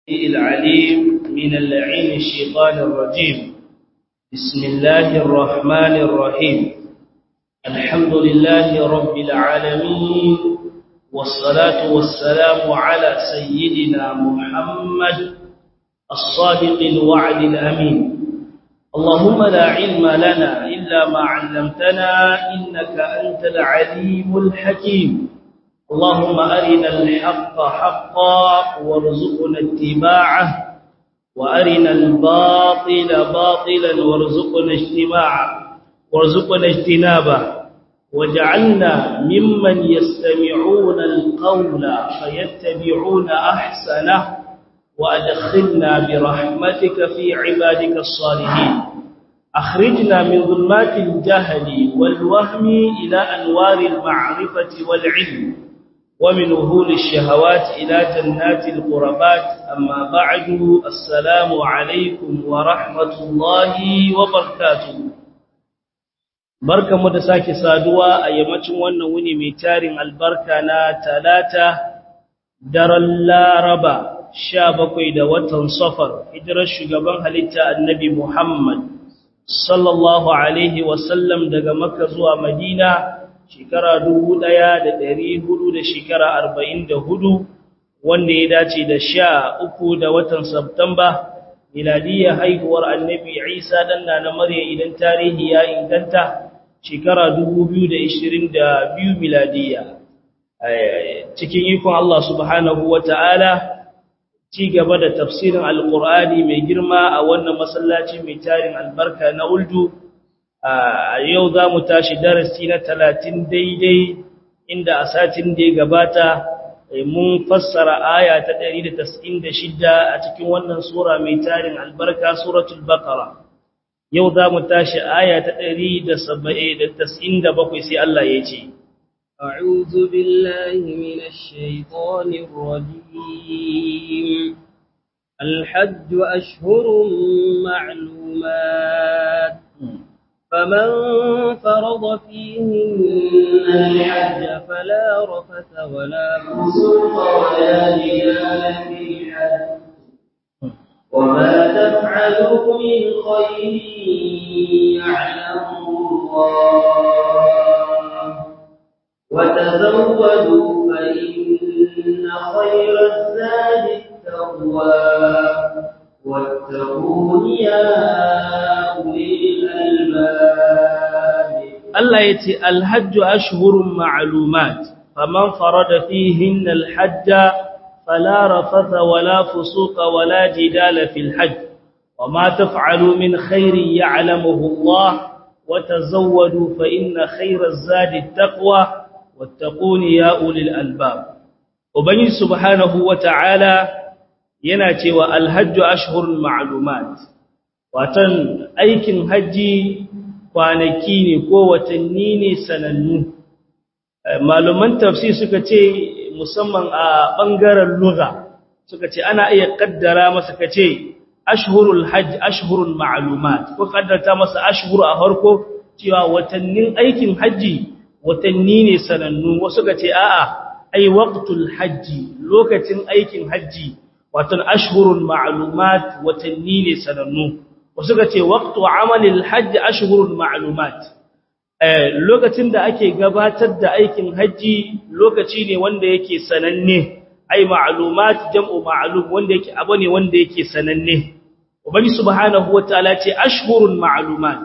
العليم من اللعين الشيطان الرجيم بسم الله الرحمن الرحيم الحمد لله رب العالمين والصلاة والسلام على سيدنا محمد الصادق الوعد الأمين اللهم لا علم لنا إلا ما علمتنا إنك أنت العليم الحكيم اللهم أرنا الحق حقا وارزقنا اتباعه وأرنا الباطل باطلا وارزقنا اجتماعه وارزقنا اجتنابه وجعلنا ممن يستمعون القول فيتبعون أحسنه وأدخلنا برحمتك في عبادك الصالحين أخرجنا من ظلمات الجهل والوهم إلى أنوار المعرفة والعلم ومن وهول الشهوات إلى جنات القربات أما بعد السلام عليكم ورحمة الله وبركاته barka mu da sake saduwa a yammacin wannan wuni mai tarin albarka na talata daren laraba sha bakwai da watan safar hijirar shugaban halitta annabi muhammad sallallahu alaihi wasallam daga makka zuwa madina shekara dubu ɗaya da ɗari hudu da shekara arba'in da hudu wanda ya dace da sha uku da watan Sabtamba miladiyya haihuwar annabi Isa ɗan na Maryam idan tarihi ya inganta shekara dubu biyu da ishirin da biyu miladiyya cikin ikon Allah subhanahu wa ta'ala ci gaba da tafsirin alƙur'ani mai girma a wannan masallaci mai tarin albarka na uldu a yau za mu tashi darasi na talatin daidai inda a satin da ya gabata mun fassara aya ta 196 a cikin wannan sura mai tarin albarka suratul baqara yau za mu tashi aya ta 197 sai Allah ya ce أعوذ بالله من الشيطان الرجيم الحج أشهر معلومات فمن فرض فيهن الحج فلا رفث ولا فسوق ولا جدال في الحج وما تفعلوا من خير يعلمه الله وتزودوا فإن خير الزاد التقوى واتقون يا أولي Allah ya ce alhajju ashhurun ma'lumat faman farada fihin alhajja fala rafatha wala fusuqa wala jidala fil hajj wama taf'alu min khairin ya'lamuhu Allah wa tazawwadu fa inna khairaz zadi at-taqwa wattaquni ya ulil albab ubangi subhanahu wa ta'ala yana cewa alhajju ashhurun ma'lumat watan aikin haji kwanaki ne ko watanni ne sanannu malaman tafsir suka ce musamman a bangaren lugha suka ce ana iya kaddara masa kace ashhurul hajj ashhurul ma'lumat ko kaddarta masa ashhur a harko cewa watannin aikin haji watanni ne sanannu wasu ka ce a'a ai waqtul hajji lokacin aikin haji watan ashhurul ma'lumat watanni ne sanannu wasu ka ce waqtu amalil hajji ashhurul ma'lumat eh lokacin da ake gabatar da aikin haji lokaci ne wanda yake sananne ai ma'lumat jam'u ma'lum wanda yake abu ne wanda yake sananne ubangi subhanahu wataala ce ashhurul ma'lumat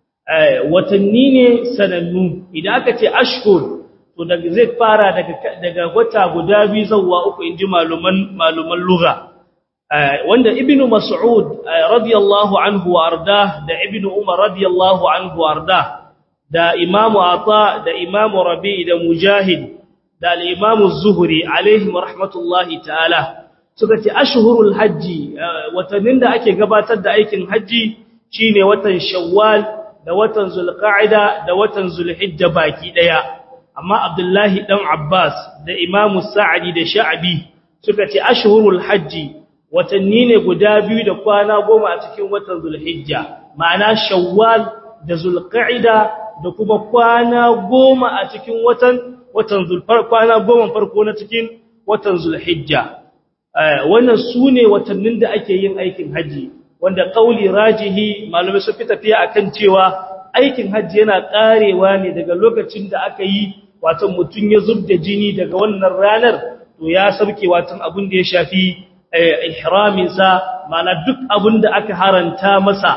watanni ne sanannu idan aka ce ashhur to daga zai fara daga daga wata guda biyu zuwa uku inji maluman maluman lugha wanda ibnu mas'ud radiyallahu anhu warda da ibnu umar radiyallahu anhu warda da imamu ata da imamu rabi da mujahid da al-imamu zuhri alaihim rahmatullahi ta'ala suka ce ashhurul hajji watannin da ake gabatar da aikin haji shine watan shawwal da watan zulqa'ida da watan zulhijja baki daya amma abdullahi dan abbas da imamu sa'adi da sha'bi suka ce ashhurul hajji watanni ne guda biyu da kwana goma a cikin watan zulhijja ma'ana shawwal da zulqa'ida da kuma kwana goma a cikin watan watan zulfar kwana goma farko na cikin watan zulhijja wannan su ne watannin da ake yin aikin haji wanda kauli rajihi malamai sun fi tafiya akan cewa aikin haji yana karewa ne daga lokacin da aka yi watan mutum ya zubda jini daga wannan ranar to ya sauke watan abin da ya shafi ihraminsa mana duk abin da aka haranta masa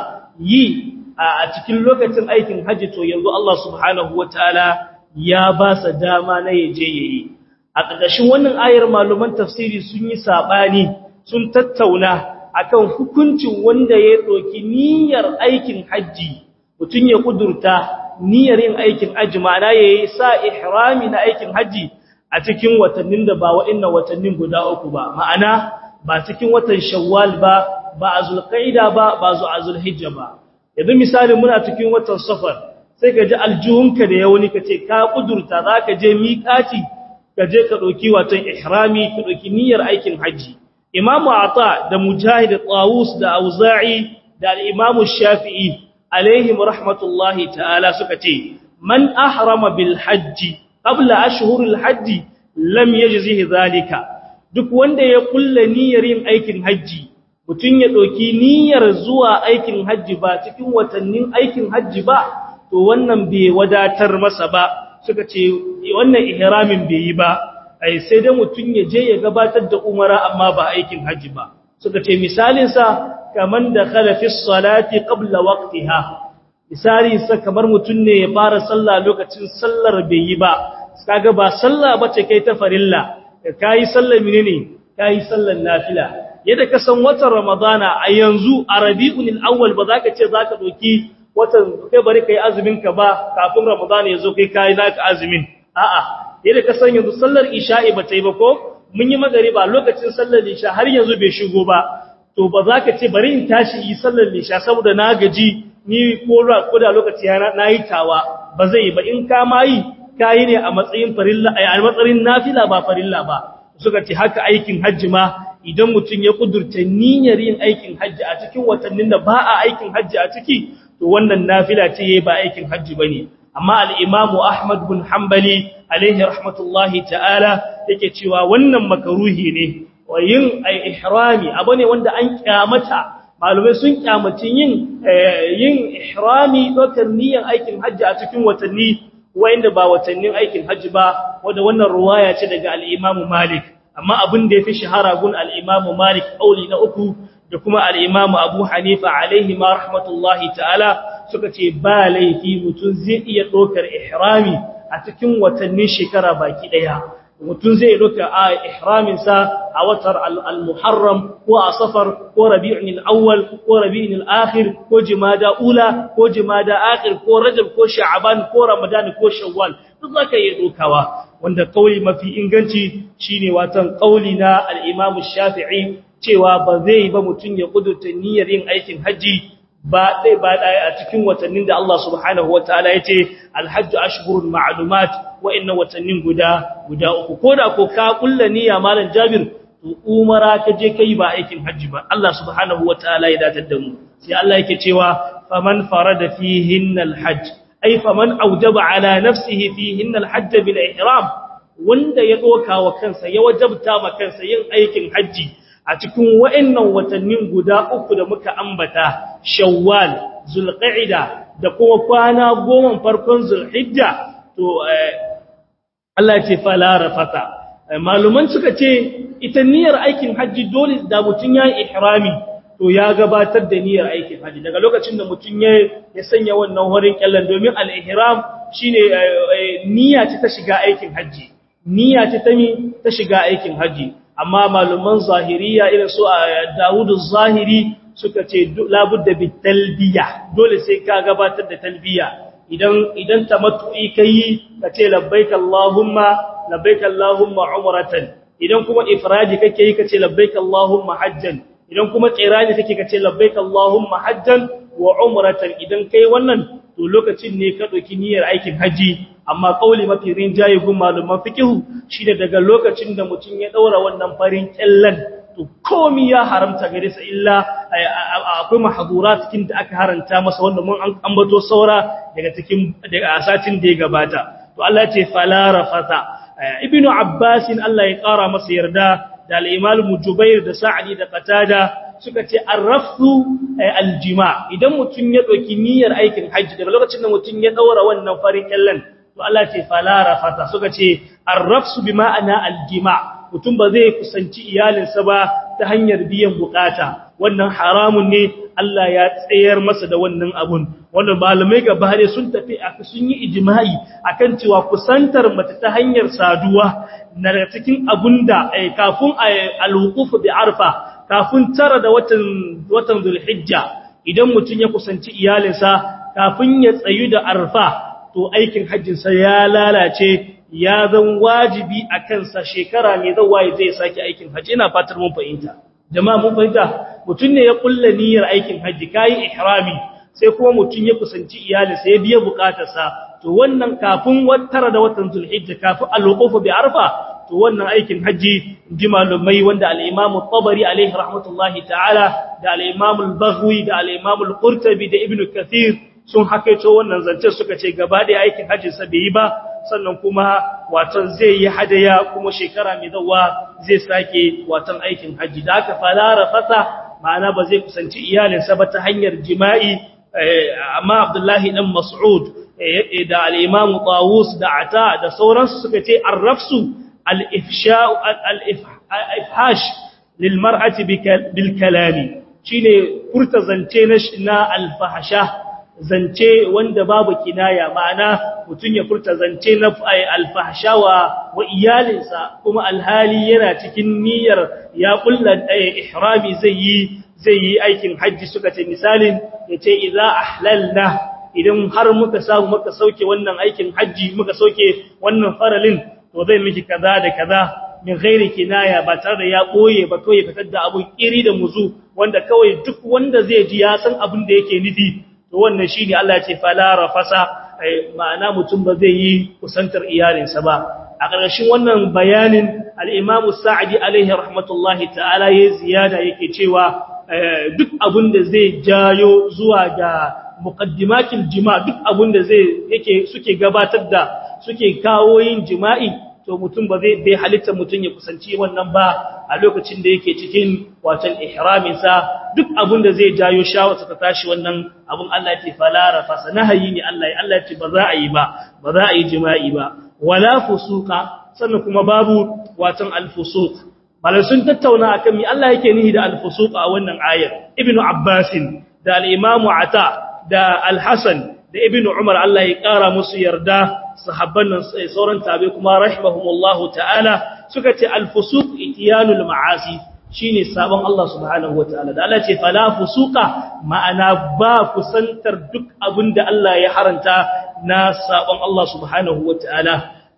yi a cikin lokacin aikin haji to yanzu Allah subhanahu wataala ya ba sa dama na yaje yayi a ƙarƙashin wannan ayar maluman tafsiri sun yi sabani sun tattauna akan hukuncin wanda ya doki niyyar aikin haji mutun ya kudurta niyyar yin aikin haji ma'ana yayi sa ihrami na aikin haji a cikin watannin da ba wa'annan watannin guda uku ba ma'ana ba cikin watan shawwal ba ba a zulqaida ba ba zu azulhijja ba yanzu misali muna cikin watan safar sai ka ji aljuhunka da yawani ka ce ka kudurta za ka je miƙati ka je ka ɗauki watan ihrami ka ɗauki niyyar aikin hajji imamu ata da mujahid tawus da auza'i da al-imamu shafi'i alaihim rahmatullahi ta'ala suka ce man ahrama bil hajji qabla ashhuril hajji lam yajzihi zalika duk wanda ya kulla niyyar yin aikin hajji mutun ya ɗauki niyyar zuwa aikin hajji ba cikin watannin aikin hajji ba to wannan bai wadatar masa ba suka ce wannan ihramin bai yi ba ai sai dai mutun ya je ya gabatar da umara amma ba aikin haji ba suka ce misalin sa kaman da khala fi salati qabla waqtiha misali sa kamar mutun ne ya fara sallah lokacin sallar bai yi ba kaga ba sallah bace kai ta farilla kai sallar menene kai sallar nafila yadda ka san watan ramadana a yanzu a rabiul awwal ba za ka ce za ka doki watan kai bari kai azumin ka ba kafin Ramadan ya zo kai kai naka azumin a'a yadda ka san yanzu sallar isha'i ba ta yi ba ko mun yi magariba lokacin sallar isha har yanzu bai shigo ba to ba za ka ce bari in tashi yi sallar isha saboda na gaji ni ko ko da lokaci na yi tawa ba zai yi ba in ka ma yi kayi ne a matsayin farilla a matsayin nafila ba farilla ba suka ce haka aikin hajji ma idan mutum ya kudurta niyyar yin aikin hajji a cikin watannin da ba a aikin hajji a ciki to wannan nafila ce yayi ba aikin hajji bane amma al-Imam Ahmad bin Hanbali alaihi rahmatullahi ta'ala yake cewa wannan makaruhi ne wa yin ihrami abane wanda an kyamata malumai sun kyamaci yin yin ihrami dokar niyyar aikin hajji a cikin watanni wanda ba watannin aikin hajji ba wanda wannan ruwaya ce daga al-Imam Malik amma abin da yafi shahara gun al-Imam Malik auli na uku da kuma al'imamu abu hanifa alaihi ma rahmatullahi ta'ala suka ce ba laifi mutum zai iya ɗaukar ihrami a cikin watannin shekara baki ɗaya mutum zai ɗauka a ihraminsa a watar al-muharram ko a safar ko rabi'in al'awwal ko rabi'in al'akhir ko jimada ula ko jimada akhir ko rajab ko sha'aban ko ramadan ko shawwal duk zaka iya ɗaukawa wanda kauli mafi inganci shine watan kauli na al-imam shafi'i cewa ba zai ba mutum ya kudurta niyyar yin aikin haji ba dai ba dai a cikin watannin da Allah subhanahu wataala yace alhajju ashhurun ma'lumat wa inna watannin guda guda uku koda ko ka kulla niyya malam Jabir to umara ka je kai ba aikin haji ba Allah subhanahu wataala ya datar da mu sai Allah yake cewa faman farada fihinna alhajj ay faman awjaba ala nafsihi fihinna alhajj bil ihram wanda ya doka wa kansa ya wajabta ma kansa yin aikin haji a cikin wa'annan watannin guda uku da muka ambata shawwal zulqa'ida da kuma kwana goma farkon zulhijja to Allah ya ce fala rafata maluman suka ce ita niyyar aikin haji dole da mutun yayi ihrami to ya gabatar da niyyar aikin haji daga lokacin da mutun ya ya sanya wannan horin kyallan domin al-ihram shine niyya ce ta shiga aikin haji niyya ce ta mi ta shiga aikin haji amma maluman zahiriya irin su Dawud zahiri suka ce labudda bi talbiya dole sai ka gabatar da talbiya idan idan tamattu'i kai ka ce labbaik allahumma labbaik allahumma umratan idan kuma ifradi kake yi ka ce labbaik allahumma hajjan idan kuma qirani kake ka ce labbaik allahumma hajjan wa umratan idan kai wannan to lokacin ne ka dauki niyyar aikin haji amma kauli mafi rinjaye gun malaman fikihu shine daga lokacin da mutum ya daura wannan farin kyallan to komai ya haramta gare sa illa akwai mahdurat cikin da aka haranta masa wanda mun ambato saura daga cikin daga asatin da ya gabata to Allah ya ce fala rafata ibnu abbas Allah ya kara masa yarda da al-imam Jubair da Sa'di da Qatada suka ce arrafu aljima idan mutum ya ɗauki niyyar aikin hajji daga lokacin da mutum ya ɗaura wannan farin kyallen to Allah ce fala rafata suka ce arrafsu bi ma'ana aljima mutum ba zai kusanci iyalinsa ba ta hanyar biyan bukata wannan haramun ne Allah ya tsayar masa da wannan abun wannan malamai gaba ne sun tafi sun yi ijma'i akan cewa kusantar mace ta hanyar saduwa na cikin abunda kafin al-wuquf bi arfa kafin tara da watan watan Zulhijja idan mutum ya kusanci iyalinsa kafin ya tsayu da arfa to aikin hajjinsa ya lalace ya zan wajibi a kansa shekara mai zawaye zai sake aikin hajji ina fatar mun fahimta jama'a mun fahimta mutum ne ya kulla niyyar aikin hajji kai ihrami sai kuma mutum ya kusanci iyalinsa ya biya bukatarsa to wannan kafin tara da watan Zulhijja kafin al-wuquf bi arfa to wannan aikin haji ji malumai wanda al-Imam tabari alaihi rahmatullahi ta'ala da al-Imam al-Baghawi da al-Imam al-Qurtubi da Ibn Kathir sun hakaito wannan zance suka ce gaba da aikin hajjin sa bai yi ba sannan kuma watan zai yi hadaya kuma shekara mai zawa zai sake watan aikin haji da aka falara fasa ma'ana ba zai kusanci iyalinsa ba ta hanyar jima'i amma Abdullahi dan Mas'ud da al-Imam Tawus da Ata da sauransu suka ce arrafsu al-ifsha al-ifhash lil mar'ati bil kalami shine furta zance na al-fahsha zance wanda babu kinaya ma'ana mutun ya furta zance na al-fahsha wa wa iyalinsa kuma alhali yana cikin niyyar ya kulla ihrami zai yi zai yi aikin hajji suka ce misalin yace idza ahlalna idan har muka samu muka sauke wannan aikin hajji muka sauke wannan faralin to zai miki kaza da kaza min ghairi kinaya ba tare da ya boye ba to ya fitar da abun kiri da muzu wanda kawai duk wanda zai ji ya san abin da yake nufi to wannan shine Allah ya ce fala rafasa ma'ana mutum ba zai yi kusantar iyalinsa ba a ƙarshen wannan bayanin al-Imam Sa'di alaihi rahmatullahi ta'ala yayi ziyada yake cewa duk abin da zai jayo zuwa ga muqaddimatil jima duk abin da zai yake suke gabatar da suke kawo yin jima'i to mutum ba zai bai halitta mutum ya kusanci wannan ba a lokacin da yake cikin watan ihramin sa duk abin da zai jayo shawarsa ta tashi wannan abin Allah ya ce falara fasa nahayi ne Allah ya Allah ya ce ba za a yi ba ba za a yi jima'i ba wala fusuqa sannan kuma babu watan al-fusuq malai sun tattauna akan mi Allah yake nihi da al-fusuq a wannan ayar ibnu abbas da al-imam ata da al-hasan da ibnu umar Allah ya kara musu yarda sahabban nan sauran tabi kuma rahimahumullahu ta'ala suka ce al-fusuq itiyanul ma'asi shine sabon Allah subhanahu wataala da Allah ce fala fusuqa ma'ana ba kusantar duk abinda Allah ya haranta na sabon Allah subhanahu wataala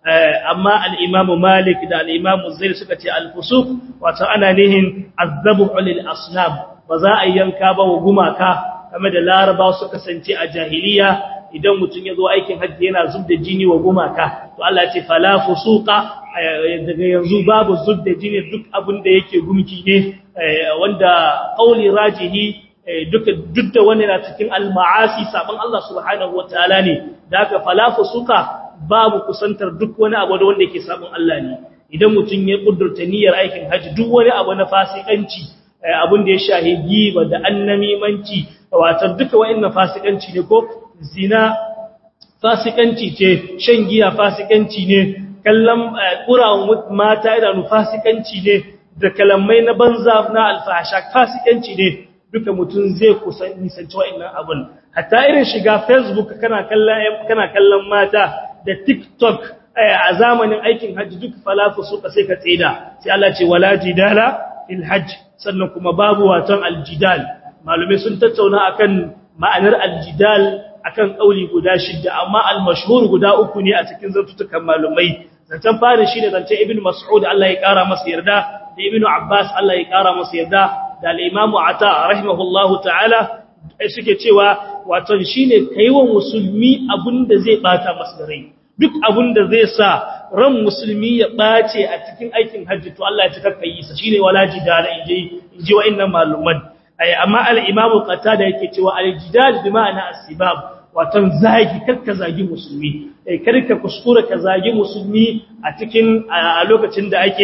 amma al-Imam Malik da al-Imam Zaid suka ce al-fusuq wato ana nihin azzabu lil asnam ba za a yanka ba wa gumaka kamar da Laraba suka kasance a jahiliya idan mutum ya zo aikin hajji yana zubda jini wa gumaka to Allah ya ce fala fusuqa daga yanzu babu zubda jini duk abin da yake gumki ne wanda qauli rajihi duka duk da wani na cikin al-ma'asi saban Allah subhanahu wataala ne da haka fala fusuqa babu kusantar duk wani abu da wanda yake saban Allah ne idan mutum ya kudurta niyyar aikin hajji duk wani abu na fasikanci abin da ya shahi giba da annamimanci wato duka wa'annan fasikanci ne ko zina fasikanci ce shan giya fasikanci ne kallon ƙurawan mata idanu fasikanci ne da kalamai na banza na alfahasha fasikanci ne duka mutum zai kusan nisanci wa'annan abun hatta irin shiga facebook kana kallon kana kallon mata da tiktok a zamanin aikin hajji duk falafu suka sai ka tsida sai Allah ce wala jidala fil hajj sannan kuma babu waton aljidal malumai sun tattauna akan ma'anar aljidal akan kauli guda shidda amma al-mashhur guda uku ne a cikin zantutukan malumai zancan fara shi da zancen ibn mas'ud Allah ya kara masa yarda da ibn abbas Allah ya kara masa yarda da al-imamu ata rahimahullahu ta'ala suke cewa wato shine kaiwa musulmi abinda zai bata masa rai duk abinda zai sa ran musulmi ya bace a cikin aikin hajji to Allah ya cika kai sa shine wala jidala inji inji wa'annan maluman amma al-imamu qatada yake cewa al-jidal bi ma'ana as-sibab watan zagi karka zagi musulmi eh karka kuskura ka zagi musulmi a cikin a lokacin da ake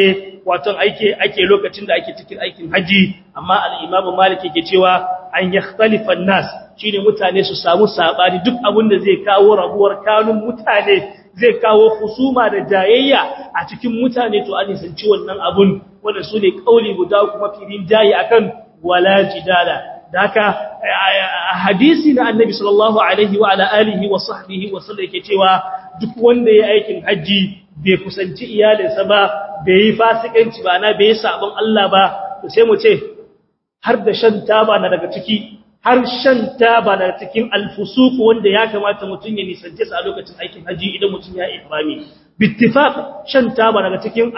wato ake ake lokacin da ake cikin aikin haji amma al-Imam Malik yake cewa an yakhtalifa an-nas shine mutane su samu sabani duk abin da zai kawo rabuwar kanun mutane zai kawo husuma da jayayya a cikin mutane to an sanci wannan abun wanda su ne kauli guda kuma firin jayi akan wala jidala da haka hadisi na annabi sallallahu alaihi wa ala alihi wa sahbihi wa sallam yake cewa duk wanda ya aikin haji bai kusanci iyalinsa ba bai yi fasikanci ba na bai yi sabon Allah ba to sai mu ce har da shan taba na daga ciki har shan taba na cikin alfusuq wanda ya kamata mutun ya nisance sa a lokacin aikin haji idan mutun ya ihrami bittifaq shan taba daga cikin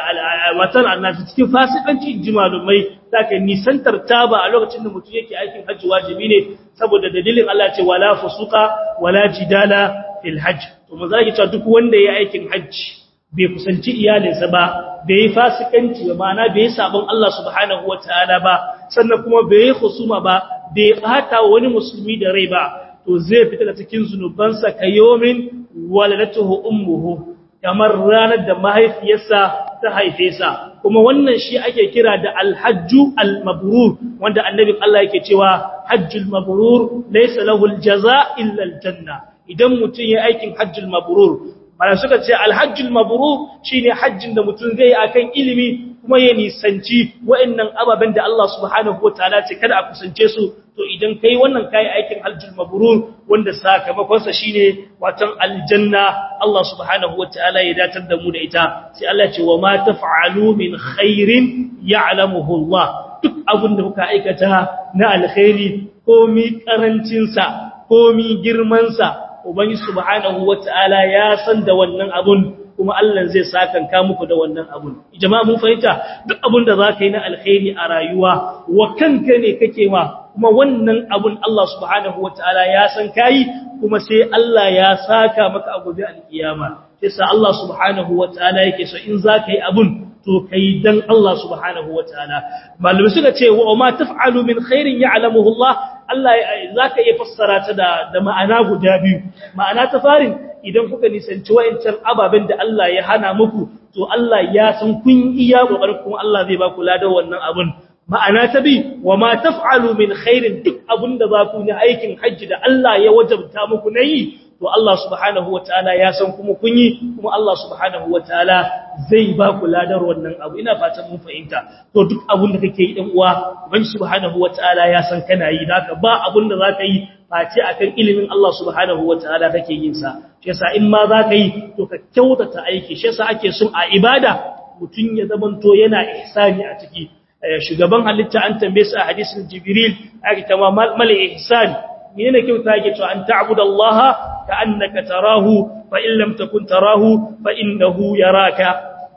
watan annabi cikin fasikanci jimalumai zaka nisantar taba a lokacin da mutum yake aikin haji wajibi ne saboda dalilin Allah ce wala fusuqa wala jidala fil hajj to mun zaki cewa duk wanda yayi aikin haji bai kusanci iyalinsa ba bai yi fasikanci ba ma'ana bai yi sabon Allah subhanahu wataala ba sannan kuma bai yi husuma ba bai bata wani musulmi da rai ba to zai fita da cikin zunubansa kayomin waladatuhu ummuhu kamar ranar da mahaifiyarsa ta haife sa kuma wannan shi ake kira da alhajju almabrur wanda annabin Allah yake cewa hajjul mabrur laysa lahu aljaza illa aljanna idan mutun ya aikin hajjul mabrur bana suka ce alhajjul mabrur shine hajjin da mutun zai yi akan ilimi kuma ya nisanci wa'annan ababen da Allah subhanahu wataala ce kada a kusance su to idan kai wannan kai aikin hajjul mabrur wanda sakamakon sa shine watan aljanna Allah subhanahu wataala ya datar da mu da ita sai Allah ce wa ma taf'alu min khairin ya'lamuhu Allah duk abin da kuka aikata na alkhairi komi karancin sa komi girman sa ubangi subhanahu wataala ya san da wannan abun kuma Allah zai sakanka muku da wannan abun jama'a mun fahimta duk abun da zaka yi na alkhairi a rayuwa wa kanka ne kake ma kuma wannan abun Allah subhanahu wataala ya san kai kuma sai Allah ya saka maka a gobe alkiyama sai sa Allah subhanahu wataala yake so in zaka yi abun to kai dan Allah subhanahu wataala malumi suka ce wa ma taf'alu min khairin ya'lamuhu Allah Allah zaka iya fassara ta da da ma'ana guda biyu ma'ana ta farin idan kuka nisanci wayancan ababen da Allah ya hana muku to Allah ya san kun iya kokarin kuma Allah zai ba ku ladan wannan abun ma'ana ta bi wa ma taf'alu min khairin duk abinda za ku yi aikin hajji da Allah ya wajabta muku nayi to Allah subhanahu wataala ya san kuma kun yi kuma Allah subhanahu wataala zai ba ku ladar wannan abu ina fatan mun fahimta to duk abin da kake yi dan uwa ubangi subhanahu wataala ya san kana yi haka ba abin da zaka yi face akan ilimin Allah subhanahu wataala kake yin sa shi yasa in ma zaka yi to ka kyautata aiki shi yasa ake son a ibada mutun ya zamanto yana ihsani a ciki shugaban halitta an tambaye su a hadisin jibril ake tama mal ihsan menene kyauta yake cewa an ta'budallaha ka'annaka tarahu fa in lam takun tarahu fa innahu yaraka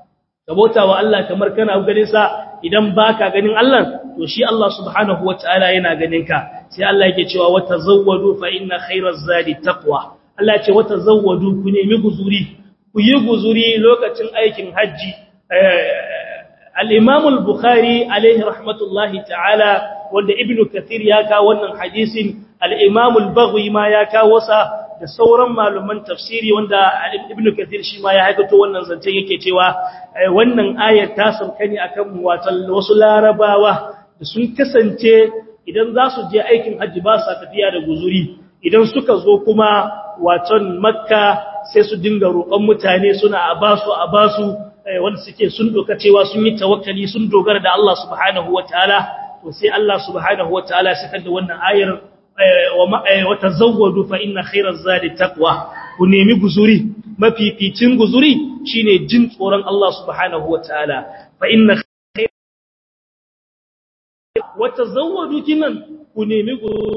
kabota wa Allah kamar kana ganin sa idan baka ganin Allah to shi Allah subhanahu wataala yana ganin ka sai Allah yake cewa wa tazawwadu fa inna khayraz zadi taqwa Allah ya ce wa tazawwadu ku nemi guzuri ku yi guzuri lokacin aikin haji al-Imam al-Bukhari alaihi rahmatullahi ta'ala wanda Ibn Kathir ya kawo wannan hadisin al-Imam al-Baghawi ma ya kawo sa da sauran malaman tafsiri wanda Ibn Kathir shi ma ya haikato wannan zancen yake cewa wannan ayar ta sauka ne akan watan wasu larabawa da sun kasance idan za su je aikin hajji ba sa tafiya da guzuri idan suka zo kuma watan Makka sai su dinga roƙon mutane suna a basu a basu wanda suke sun doka cewa sun yi tawakkali sun dogara da Allah subhanahu wataala to sai Allah subhanahu wataala ya saka da wannan ayar wa tazawwadu fa inna khayraz zadi taqwa ku nemi guzuri mafificin guzuri shine jin tsoron Allah subhanahu wataala fa inna wa tazawwadu kinan ku nemi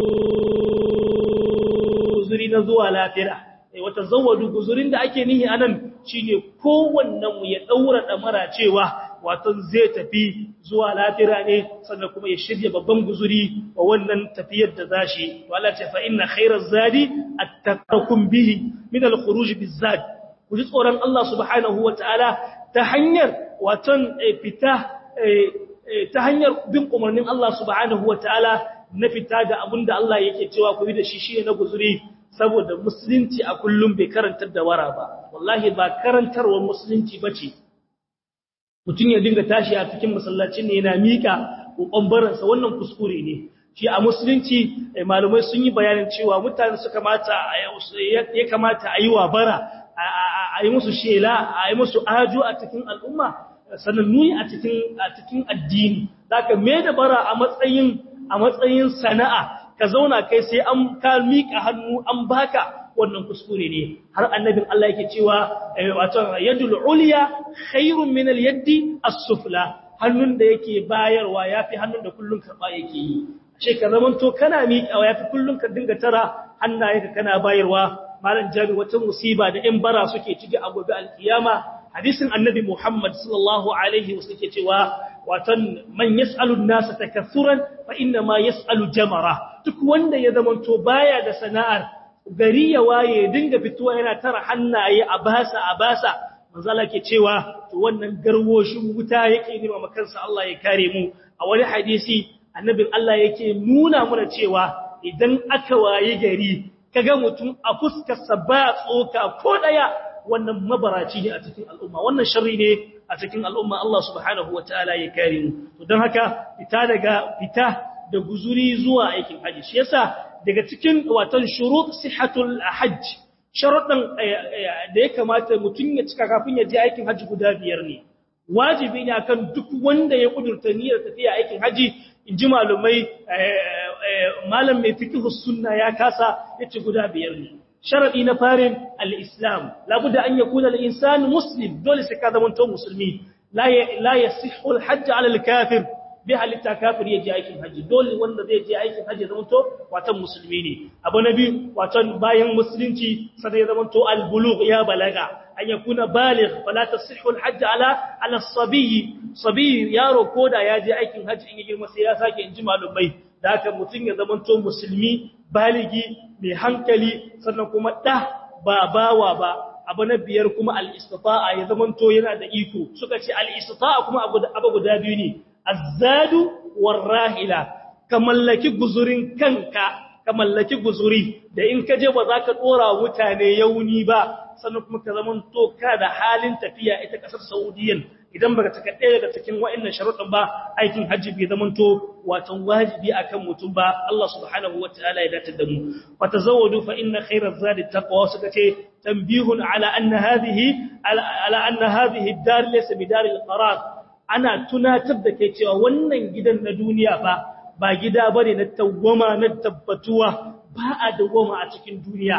guzuri na zuwa lafiya wata zawadu guzurin da ake nihi anan shine kowannen mu ya daura damara cewa wato zai tafi zuwa lafira ne sannan kuma ya shirya babban guzuri wa wannan tafiyar da zashi to Allah ce fa inna khairaz zadi attaqakum bihi min al-khuruj bizad ku ji tsoron Allah subhanahu wataala ta hanyar wato fita ta hanyar bin umarnin Allah subhanahu wataala na fita da abinda Allah yake cewa ku yi da shi shine na guzuri saboda musulunci a kullum bai karantar da wara ba wallahi ba karantarwar musulunci bace mutum ya dinga tashi a cikin masallacin ne yana mika ƙwambaransa wannan kuskure ne shi a musulunci malumai sun yi bayanin cewa mutane su kamata ya kamata a yi wa bara a yi musu shela a yi musu ajo a cikin al'umma sannan nuni a cikin a cikin addini zaka me da bara a matsayin a matsayin sana'a ka zauna kai sai an ka mika hannu an baka wannan kuskure ne har annabin Allah yake cewa wato yadul ulya khairun min al yaddi as-sufla hannun da yake bayarwa yafi hannun da kullun karba yake yi ce ka zamanto kana miƙawa yafi kullun ka dinga tara hannayenka kana bayarwa malam jami wata musiba da in bara suke ciki a gobe alkiyama hadisin annabi Muhammad sallallahu alaihi wasallam yake cewa watan man yas'alu an-nasa takathuran fa inna ma yas'alu jamara duk wanda ya zamanto baya da sana'ar gari ya waye dinga fituwa yana tara hannaye a basa a basa manzala ke cewa to wannan garwoshin wuta yake nima makansa Allah ya kare mu a wani hadisi annabin Allah yake nuna mana cewa idan aka waye gari kaga mutum a fuskarsa ba tsoka ko daya wannan mabaraci ne a cikin al'umma wannan sharri ne a cikin al'umma Allah subhanahu wataala ya kare mu to don haka fita daga fita da guzuri zuwa aikin haji shi yasa daga cikin watan shurut sihatul hajj sharuɗin da ya kamata mutum ya cika kafin ya je aikin haji guda biyar ne wajibi ne akan duk wanda ya kudurta niyyar tafiya aikin haji in ji malumai malam mai fiqhus sunna ya kasa yace guda biyar ne sharadi na farin al-islam labudda an yakuna al-insan muslim dole sai ka zama to musulmi la la yasihhu al-hajj ala al-kafir bi halitta kafir ya je aikin haji dole wanda zai je aikin haji zama to watan musulmi ne abu na biyu watan bayan musulunci sai ya zama to al-bulugh ya balaga an yakuna baligh fala tasihhu al-hajj ala ala as-sabi sabi yaro koda ya je aikin haji in ya girma sai ya sake inji malumai da haka mutun ya zama to musulmi baligi mai hankali sannan kuma da ba bawa ba abu na biyar kuma al-istita'a ya zama to yana da iko suka ce al-istita'a kuma abu guda biyu ne azzadu warrahila ka mallaki guzurin kanka ka mallaki guzuri da in ka je ba za ka dora mutane yauni ba sannan kuma ka zaman to ka da halin tafiya ita kasar Saudiyan idan baka taka ɗaya daga cikin wa'annan sharuɗin ba aikin hajji bai zaman to watan wajibi akan mutum ba Allah subhanahu wataala ya dace da mu fa tazawwadu fa inna khayra zadi taqwa suka ce tanbihun ala anna hadhihi ala anna hadhihi ad-dar laysa bidar al-qarar ana tunatar da kai cewa wannan gidan na duniya ba ba gida bane na tawwama na tabbatuwa ba a dawwama a cikin duniya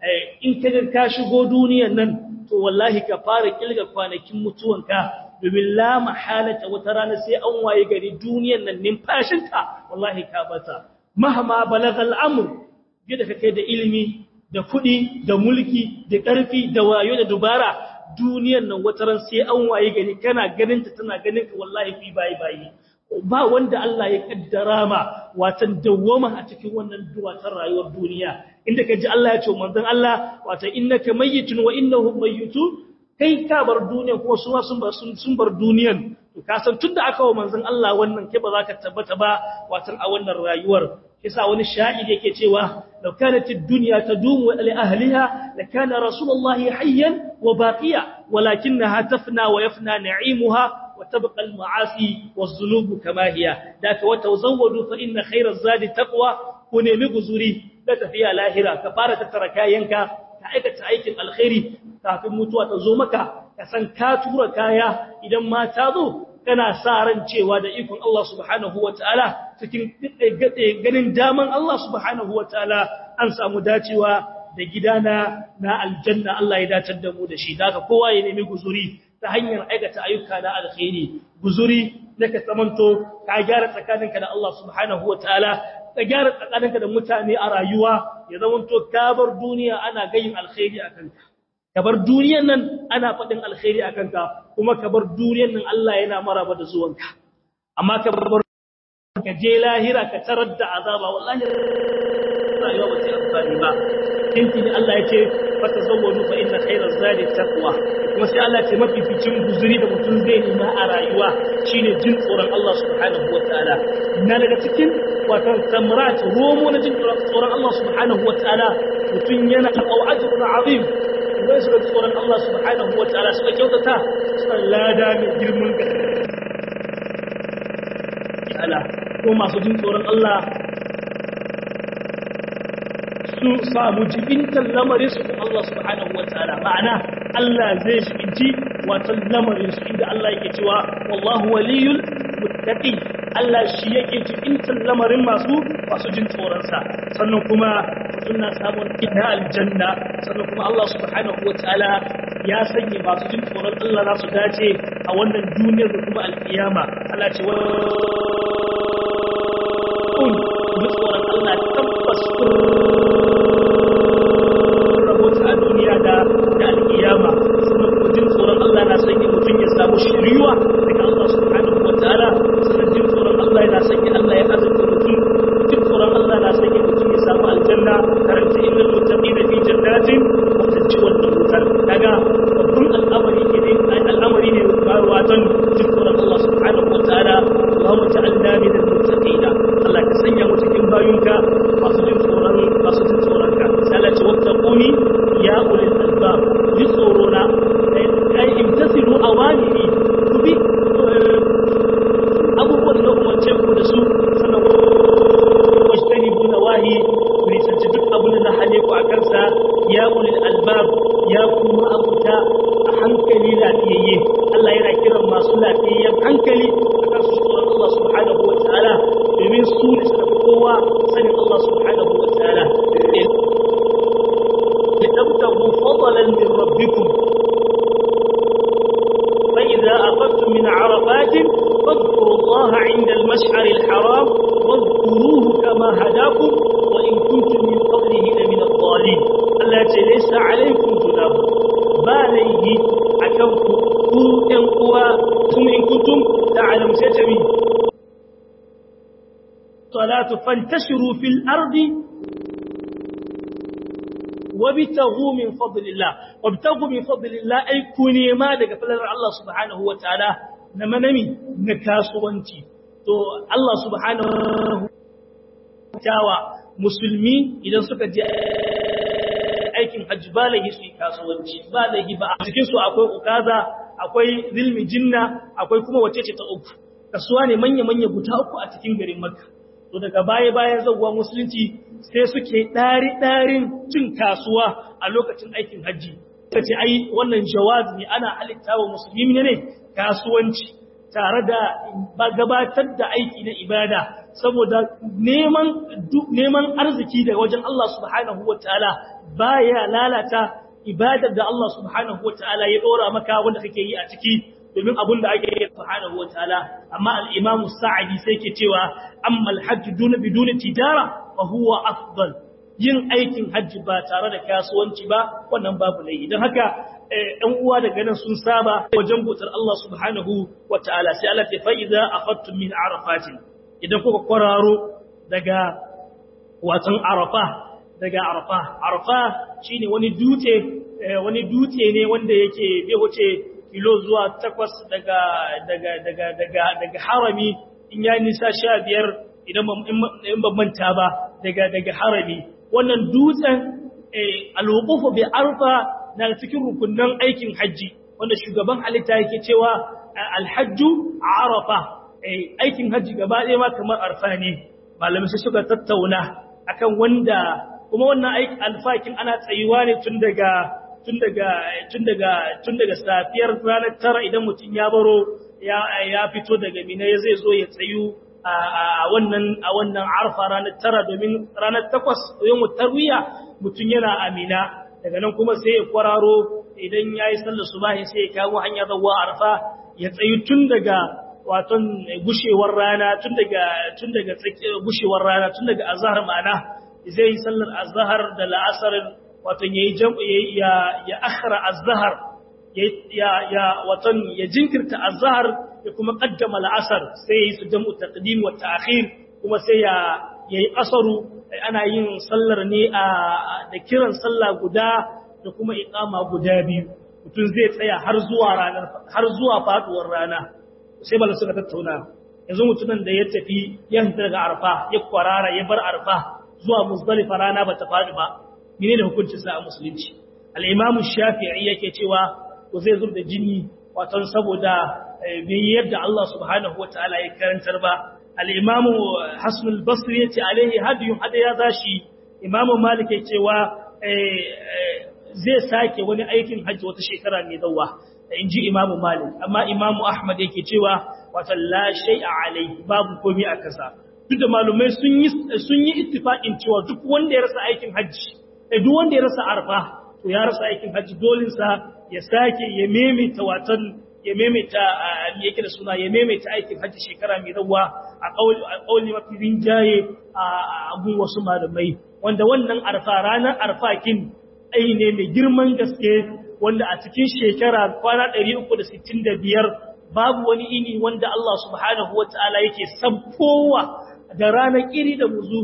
in ka ga ka shigo duniyan nan to wallahi ka fara kilga kwanakin mutuwanka domin la mahalata wata rana sai an waye gari duniyan nan numfashinka wallahi ka bata mahama balagal amr gida ka kai da ilimi da kuɗi da mulki da ƙarfi da wayo da dubara duniyan nan wataran sai an waye gari kana ganin ta tana ganin ka wallahi fi bayi bayi ba wanda Allah ya kaddara ma watan dawwama a cikin wannan duwatan rayuwar duniya inda ka ji Allah ya ce manzon Allah watan innaka mayyitun wa innahum mayyitun kai ka bar duniya kuma su ma sun bar sun bar duniyan to ka san tunda aka wa manzon Allah wannan ke ba za ka tabbata ba watan a wannan rayuwar kisa wani sha'ir yake cewa law kanat ad-dunya tadumu li ahliha lakana rasulullahi hayyan wa baqiya walakinaha tafna wa yafna na'imuha وتبقى المعاصي والذنوب كما هي ذاك وتزودوا فإن خير الزاد تقوى ونمي غزوري لا تفيا لاهرة كفارة تركاينك كأيكة aikin alkhairi kafin mutuwa ta zo maka ka san ka tura kaya idan ma ta zo kana sa ran cewa da ikon Allah subhanahu wataala cikin ganin daman Allah subhanahu wataala an samu dacewa da gidana na aljanna Allah ya datar da mu da shi daga kowa ya nemi guzuri ta hanyar aikata ayyuka na alkhairi guzuri naka samanto ka gyara tsakaninka da Allah subhanahu wataala ka gyara tsakaninka da mutane a rayuwa ya zamanto ka bar duniya ana gayin alkhairi akan ka ka bar duniyan nan ana faɗin alkhairi akan ka kuma ka bar duniyan nan Allah yana maraba da zuwanka amma ka bar ka je lahira ka tarar da azaba wallahi rayuwa ba ta amfani ba kinti ne Allah ya ce fa tazawwaju fa inna khayra zadi taqwa kuma sai Allah ce mafificin guzuri da mutum zai nema a rayuwa shine jin tsoron Allah subhanahu wataala na daga cikin wato samrat romo na jin tsoron Allah subhanahu wataala mutum yana au ajrun azim idan suka tsoron Allah subhanahu wa ta'ala suka kyautata suna lada mai girman ga ala ko masu jin tsoron Allah su samu jibintan lamarin su kuma Allah subhanahu wa ta'ala ma'ana Allah zai jibinci wato lamarin su inda Allah yake cewa wallahu waliyul muttaqi Allah shi yake jibintan lamarin masu masu jin tsoron sa sannan kuma suna samun ita aljanna sannan kuma Allah subhanahu wa ta'ala ya sanya masu jin tsoron Allah za su dace a wannan duniyar da kuma alkiyama Allah ce wa ji tsoron Allah tabbas rabota a duniya da da alkiyama sannan kuma jin tsoron Allah na sanya mutum ya samu shiriwa daga Allah subhanahu wa ta'ala sannan jin tsoron Allah yana sanya Allah ya azurta mutum jin tsoron Allah na sanya mutum ya samu aljanna karanta innal muttaqina fi jannatin wa tajji wannan wutar daga babban al'amari ke ne al'amari ne watan jin tsoron Allah subhanahu wa ta'ala Allahumma ja'alna min al-muttaqina Allah ka sanya mu cikin bayunka masu jin tsoron masu jin tsoron ka sai Allah ce wattaquni ya ulil albab ji tsoro na ai imtasilu awamiri ku bi abubuwan da umarce ku da su sannan wajtani bu nawahi ku nisanci duk abin da na hane ku a kansa ya ulil albab ya kuma abuta a hankali lafiyayye Allah yana kiran masu lafiyayyen hankali akan su tsoron Allah subhanahu wa ta'ala domin su ne suka kowa sanin Allah subhanahu wa ta'ala لتبتغوا فضلا من ربكم فإذا أخذتم من عرفات فاذكروا الله عند المشعر الحرام واذكروه كما هداكم وإن كنتم من قبله لمن الضالين التي ليس عليكم جناح باليه أكوكم كن قوى ثم إن كنتم تعلم ستمين صلاة فانتشروا في الأرض وابتغوا من فضل الله وابتغوا من فضل الله أي كوني ما daga falalar Allah subhanahu wa ta'ala na manami na kasuwanci to Allah subhanahu tawa musulmi idan suka je aikin hajji ba laihi su yi kasuwanci ba laihi ba a cikin su akwai ukaza akwai zilmi jinna akwai kuma wace ce ta uku kasuwa ne manya-manya guda uku a cikin garin makka to daga baya-bayan zauwa musulunci sai suke ɗari-ɗarin cin kasuwa a lokacin aikin hajji ta ce ai wannan jawazi ne ana halitta wa musulmi ne kasuwanci tare da gabatar da aiki na ibada saboda neman arziki daga wajen Allah subhanahu wa ta'ala baya lalata ibadar da Allah subhanahu wa ta'ala ya ɗora maka wanda kake yi a ciki domin abin da ake yi subhanahu wataala amma al-imam sa'idi sai ke cewa amma al-hajj duna biduna tijara fa huwa afdal yin aikin hajji ba tare da kasuwanci ba wannan babu laifi don haka ɗan uwa daga nan sun saba wajen bautar Allah subhanahu wataala sai Allah ta fa'iza afattum min arafatin idan kuka kwararo daga watan arafa daga arafa arafa shine wani dutse wani dutse ne wanda yake bai wuce kilo zuwa takwas daga daga daga daga daga harami in ya nisa sha biyar idan ban manta ba daga daga harami wannan dutsen alwuqufu bi arfa na cikin rukunnan aikin haji wanda shugaban halitta yake cewa alhajju arafa aikin haji gaba ɗaya ma kamar arfa ne malamai sai suka tattauna akan wanda kuma wannan aikin alfakin ana tsayuwa ne tun daga tun daga tun daga tun daga safiyar ranar tara idan mutum ya baro ya ya fito daga mina ya zai zo ya tsayu a wannan a wannan arfa ranar tara domin ranar takwas yawm tarwiya mutum yana amina daga nan kuma sai ya kwararo idan yayi sallar subahi sai ya kawo hanya zuwa arfa ya tsayu tun daga waton gushewar rana tun daga tun daga gushewar rana tun daga azhar ma'ana zai yi sallar azhar da la'asar watan yayi ya ya akhra az-zahr ya ya watan ya jinkirta az-zahr ya kuma qaddama al-asr sai yayi su jam'u taqdim wa ta'khir kuma sai ya yayi asaru ana yin sallar ne a da kiran sallah guda da kuma iqama guda biyu mutum zai tsaya har zuwa ranar har zuwa faduwar rana sai bala suka tattauna yanzu mutumin da ya tafi ya fita daga arfa ya kwarara ya bar arfa zuwa muzdalifa rana bata faɗi ba menene hukuncin sa a musulunci al-imam shafi'i yake cewa ko zai zub da jini wato saboda bai yadda Allah subhanahu wataala ya karantar ba al-imam hasan al-basri yace alaihi hadiyun hada ya zashi imam malik yake cewa zai sake wani aikin hajji wata shekara mai zawa in ji imamu malik amma imamu ahmad yake cewa wata la shay'a alai babu komai a kasa duk da malumai sun yi sun yi ittifaqin cewa duk wanda ya rasa aikin hajji eh duk wanda ya rasa arfa to ya rasa aikin hajji dolin sa ya sake ya maimaita watan ya maimaita yake da suna ya maimaita aikin hajji shekara mai zawa a kauli a kauli mafi rinjaye a abun wasu malamai wanda wannan arfa ranar arfa kin ai ne mai girman gaske wanda a cikin shekara kwana 365 babu wani ini wanda Allah subhanahu wata'ala yake sabkowa da ranar kiri da muzu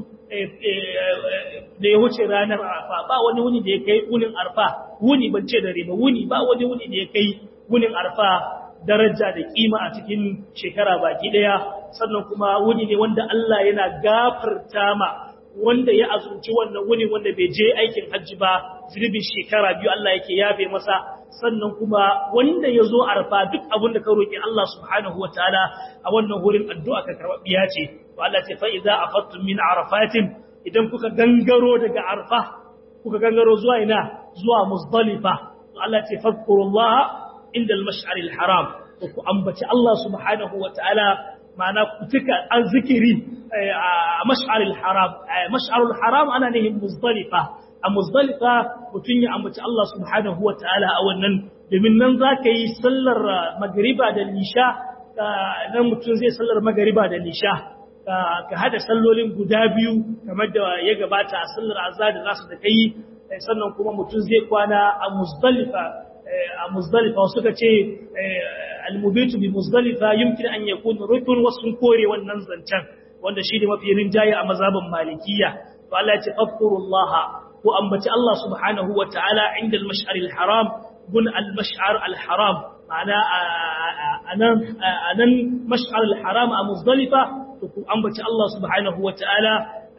da ya wuce ranar arfa ba wani wuni da ya kai wunin arfa wuni ban ce dare ba wuni ba wani wuni da ya kai wunin arfa daraja da kima a cikin shekara baki daya sannan kuma wuni ne wanda Allah yana gafarta ma wanda ya azumci wannan wuni wanda bai je aikin hajji ba zunubin shekara biyu Allah yake yafe masa sannan kuma wanda ya zo arfa duk abin da ka roƙi Allah subhanahu wa ta'ala a wannan wurin addu'a ka karɓaɓɓiya ce to Allah ce fa idza afattum min arafatin idan kuka gangaro daga arfa kuka gangaro zuwa ina zuwa muzdalifa to Allah ce fadkurullaha inda al-mash'ar al-haram ku ambaci Allah subhanahu wa ta'ala ma'ana ku tuka azzikiri a mash'arul haram mash'arul haram ana nihin muzdalifa a muzdalifa mutun ya ambaci Allah subhanahu wataala a wannan domin nan zaka yi sallar magriba da lisha nan mutun zai sallar magriba da lisha ka hada sallolin guda biyu kamar da ya gabata a sallar azza da nasu da kai sannan kuma mutun zai kwana a muzdalifa a muzdalifa suka ce almubitu bi muzdalifa yumkin an yakun rukun wasun kore wannan zancen wanda shi ne mafi rinjaye a mazhabin malikiya to Allah ya ce fakurullaha ko ambaci Allah subhanahu wa ta'ala inda al-mash'ar al-haram gun al-mash'ar al-haram ma'ana anan anan mash'ar al-haram a muzdalifa to ku ambaci Allah subhanahu wa ta'ala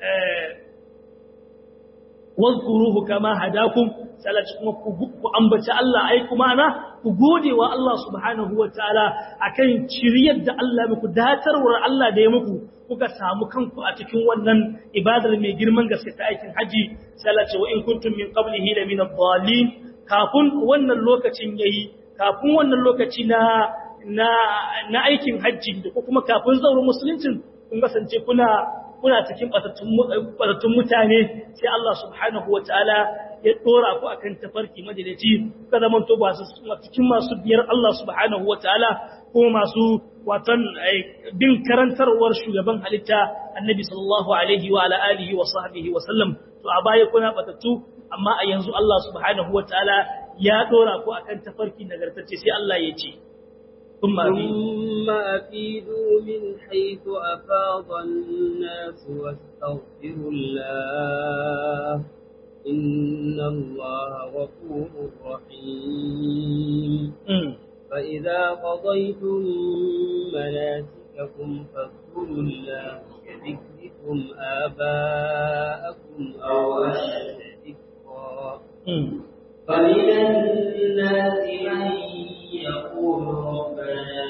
wadhkuruhu kama hadakum salati kuma ku ambaci Allah ai kuma ana ku gode wa Allah subhanahu wataala akan ciriyar da Allah muku datarwar Allah da ya muku kuka samu kanku a cikin wannan ibadar mai girman gaske ta aikin haji salati wa in kuntum min qablihi la min ad-dallin kafin wannan lokacin yayi kafin wannan lokaci na na na aikin haji da kuma kafin zaurin musuluncin kun kasance kuna kuna cikin batattun mutane sai Allah subhanahu wa ta'ala ya dora ku akan tafarki madalici ka zaman to ba su cikin masu biyar Allah subhanahu wa ta'ala ko masu watan bin karantarwar shugaban halitta annabi sallallahu alaihi wa ala alihi wa sahbihi wa sallam to a baya kuna batattu amma a yanzu Allah subhanahu wa ta'ala ya dora ku akan tafarki nagartacce sai Allah ya ce ثم أفيدوا من حيث أفاض الناس واستغفروا الله إن الله غفور رحيم فإذا قضيتم مناسككم فاذكروا الله كذكركم آباءكم أو أشد ذكرا فمن الناس من يقول ربنا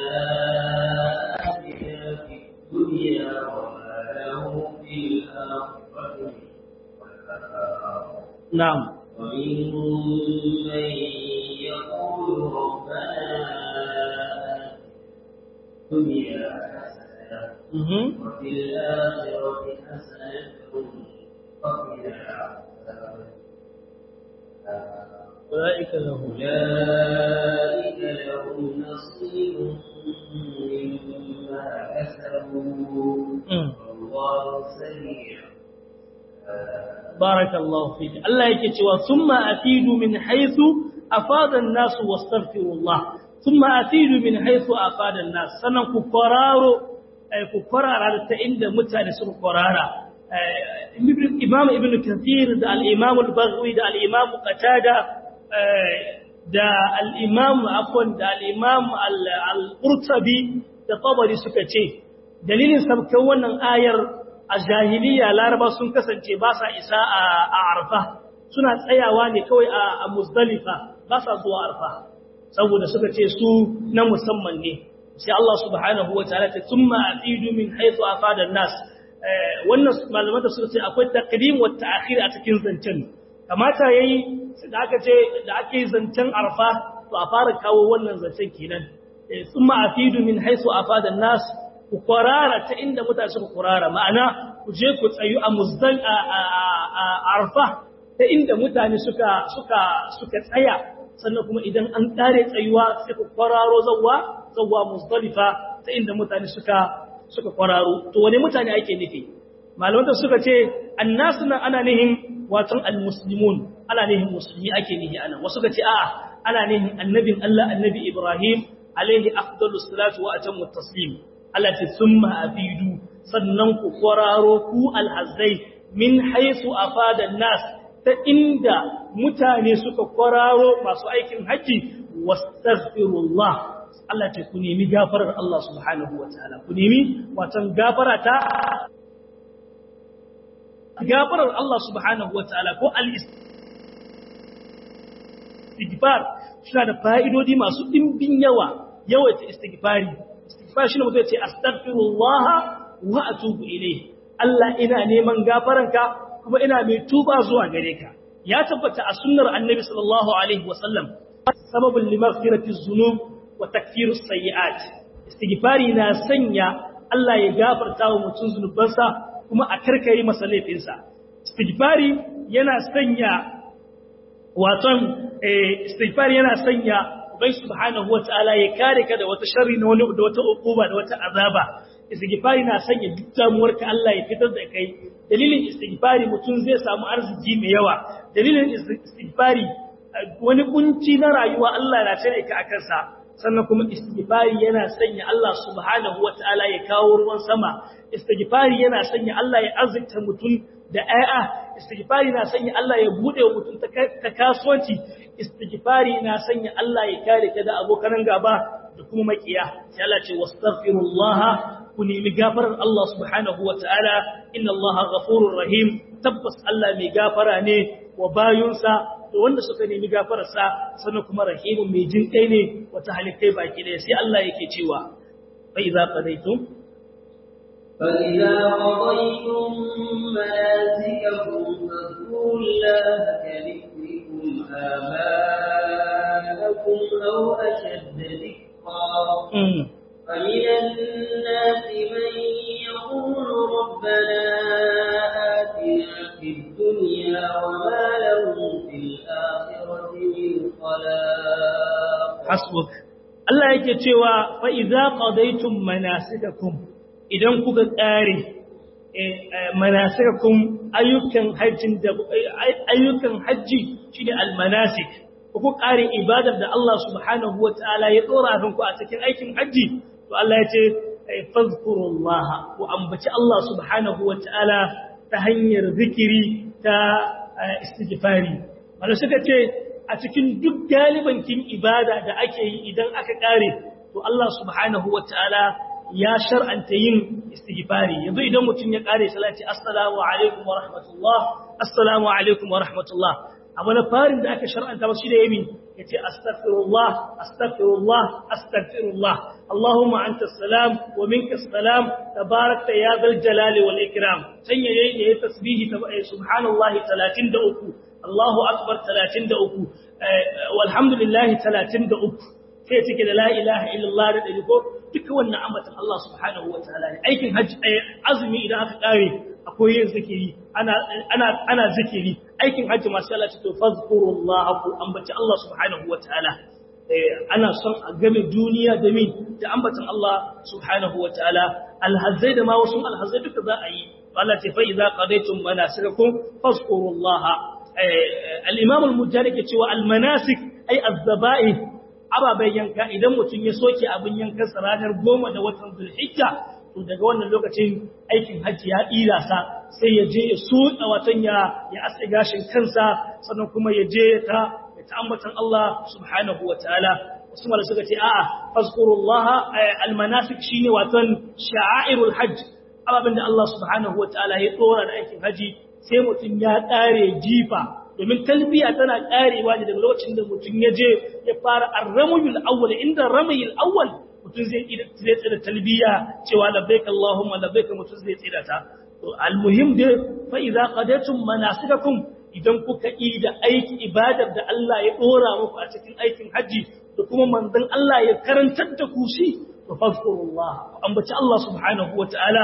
آتنا في الدنيا وما له في الآخرة نعم ومنهم من يقول ربنا الدنيا حسنة وفي الآخرة حسنة وقنا عذاب أولئك لهم أولئك لهم نصيب مما كسبوا والله سريع بارك الله فيك الله yake cewa thumma afidu min haythu afada an-nas wastaghfirullah thumma afidu min haythu afada an-nas sanan ku qararo ku qarara ta inda mutane suka qarara imam ibn kathir da al-imam al-baghawi da al-imam qatada da al-imam afwan da al-imam al-qurtubi da tabari suka ce dalilin sabkan wannan ayar a jahiliya laraba sun kasance ba sa isa a arfa suna tsayawa ne kawai a muzdalifa ba sa zuwa arfa saboda suka ce su na musamman ne sai Allah subhanahu wataala ta thumma afidu min haythu afada nas wannan malaman da suka ce akwai taqdim wa ta'khir a cikin zancen kamata yayi da aka ce da ake zancen arfa to a fara kawo wannan zancen kenan thumma afidu min haythu afada nas ku kwarara ta inda mutane suka kwarara ma'ana ku je ku tsayu a muzdal a arfa ta inda mutane suka suka suka tsaya sannan kuma idan an kare tsayuwa sai ku kwararo zawwa zawwa muzdalifa ta inda mutane suka suka kwararo to wane mutane ake nufi malaman suka ce annasu nan ana nihin watan almuslimun ana nihin musulmi ake nihi anan wasu ka ce a'a ana nihin annabin Allah annabi Ibrahim alaihi afdalus salatu wa atammu taslim Allah ce summa afidu sannan ku kwararo ku alhazzai min haisu afada nas ta inda mutane suka kwararo masu aikin haji wastaghfirullah Allah ce ku nemi gafarar Allah subhanahu wataala ku nemi watan gafara ta gafarar Allah subhanahu wataala ko al-istighfar suna da fa'idodi masu dimbin yawa yawaita istighfari istighfar shine mutum ya ce astaghfirullah wa atubu ilayhi Allah ina neman gafaranka kuma ina mai tuba zuwa gare ka ya tabbata a sunnar annabi sallallahu alaihi wasallam sababul limaghfirati dhunub wa takfirus sayyi'at istighfari na sanya Allah ya gafarta wa mutum zunubansa kuma a karkare masa laifinsa istighfari yana sanya waton istighfari yana sanya ubai subhanahu wataala ya kare ka da wata sharri na wani da wata ukuba da wata azaba istighfari na sanya duk damuwarka Allah ya fitar da kai dalilin istighfari mutum zai samu arziki mai yawa dalilin istighfari wani kunci na rayuwa Allah na tare ka akan sa sannan kuma istighfari yana sanya Allah subhanahu wataala ya kawo ruwan sama istighfari yana sanya Allah ya azurta mutum da ayya istighfari na sanya Allah ya bude wa mutum ta kasuwanci istighfari na sanya Allah ya kare ka da abokan gaba da kuma makiya sai Allah ce wastaghfirullah ku nemi gafarar Allah subhanahu wataala inna Allah ghafurur rahim tabbas Allah mai gafara ne wa bayunsa da wanda suka nemi gafararsa sannan kuma rahimun mai jin kai ne wata halittai baki ɗaya sai Allah yake cewa fa idza qadaytum فإذا قضيتم مناسككم فاذكروا الله كذكركم آباءكم أو أشد ذكرا فمن الناس من يقول ربنا آتنا في الدنيا وما له في الآخرة من خلاق حسبك Allah yake cewa fa idza qadaytum manasikakum idan kuka tsare manasikakum ayyukan hajjin da ayyukan hajji shine almanasik ku kare ibadar da Allah subhanahu wataala ya dora kanku a cikin aikin hajji to Allah ya ce fazkurullah ku ambaci Allah subhanahu wataala ta hanyar zikiri ta istighfari wanda suka ce a cikin duk galibankin ibada da ake yi idan aka kare to Allah subhanahu wataala ya shar'anta yin istighfari yanzu idan mutum ya kare salati assalamu alaikum wa rahmatullah assalamu alaikum wa rahmatullah abu na farin da aka shar'anta ba shi da yamin yace astaghfirullah astaghfirullah astaghfirullah allahumma anta salam wa minka salam tabarakta ya zal jalali wal ikram sanya yayi yayi tasbihi subhanallahi 33 Allahu akbar 33 walhamdulillahi 33 sai cike da la ilaha illallah da dari ko duka wannan ambatan Allah subhanahu wa ta'ala ne aikin hajji azumi idan aka kare akwai yin zikiri ana ana ana zikiri aikin hajji masu Allah ce to fazkurullah ku ambaci Allah subhanahu wa ta'ala ana son a game duniya da min da ambatan Allah subhanahu wa ta'ala alhazai da ma wasu alhazai duka za a yi Allah ce fa idza qadaytum manasikakum fazkurullah al-imam al-mujahid ke cewa al-manasik ay az-zaba'i ababen yanka idan mutum ya soke abin yankan sa ranar goma da watan zulhijja to daga wannan lokacin aikin hajji ya ɗira sa sai ya je ya suɗa watan ya ya aske gashin kansa sannan kuma ya je ta ya ta'ammatan Allah subhanahu wa ta'ala wasu mala suka ce a'a fazkurullaha almanasik shine watan sha'airul hajj ababen da Allah subhanahu wa ta'ala ya dora da aikin haji sai mutum ya ƙare jifa domin talbiya tana karewa ne daga lokacin da mutum ya je ya fara arramuyul awwal inda ramayul awwal mutum zai zai tsira talbiya cewa labbaik allahumma labbaik mutum zai tsira ta to almuhim dai fa idza qadatum manasikakum idan kuka yi da aiki ibadar da Allah ya dora muku a cikin aikin haji da kuma manzon Allah ya karantar da ku shi to fazkurullah ambaci Allah subhanahu wataala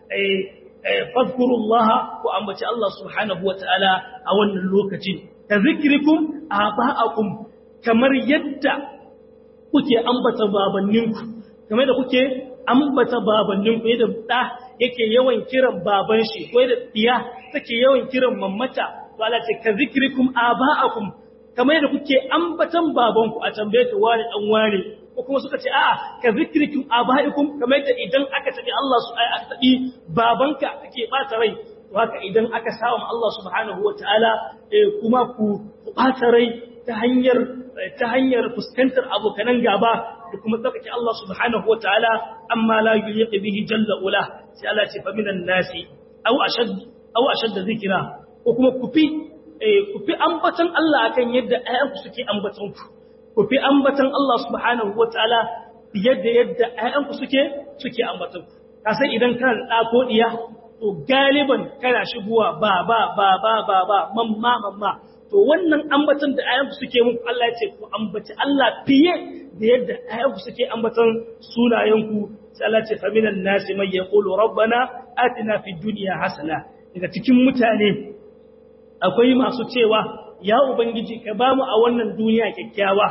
fadhkurullah ku ambaci Allah subhanahu wataala a wannan lokacin ka zikrikum aba'akum kamar yadda kuke ambata babanninku kamar da kuke ambata babanninku yadda da yake yawan kiran baban shi ko yadda diya take yawan kiran mammata to Allah ce ka zikrikum aba'akum kamar yadda kuke ambatan babanku a tambaye ta wani dan wani ko kuma suka ce a'a ka zikrikum abaikum kamar yadda idan aka tabi Allah su ai aka tabi babanka kake bata rai to haka idan aka sawa Allah subhanahu wataala kuma ku bata rai ta hanyar ta hanyar fuskantar abokanan gaba da kuma tsakake Allah subhanahu wataala amma la yuliqi bihi jalla ula sai Allah ce fa minan nasi aw ashad aw ashad zikra ko kuma ku fi ku fi ambatan Allah akan yadda ayyanku suke ambatan ku ku fi ambatan Allah subhanahu wa ta'ala yadda yadda ‘ya'yanku suke suke ambatan ku. Kasan idan kana da ko ɗiya, to galiban kana shigowa ba ba ba ba ba ba mamma mamma. To wannan ambatan da ‘ya'yanku suke muku Allah ce ku ambaci Allah fiye da yadda ‘ya'yanku suke ambatan sunayenku. Sai Allah ce faminan nasi mai ya ƙulu rabbana atina fi duniya hasana. Daga cikin mutane akwai masu cewa ya Ubangiji ka ba mu a wannan duniya kyakkyawa,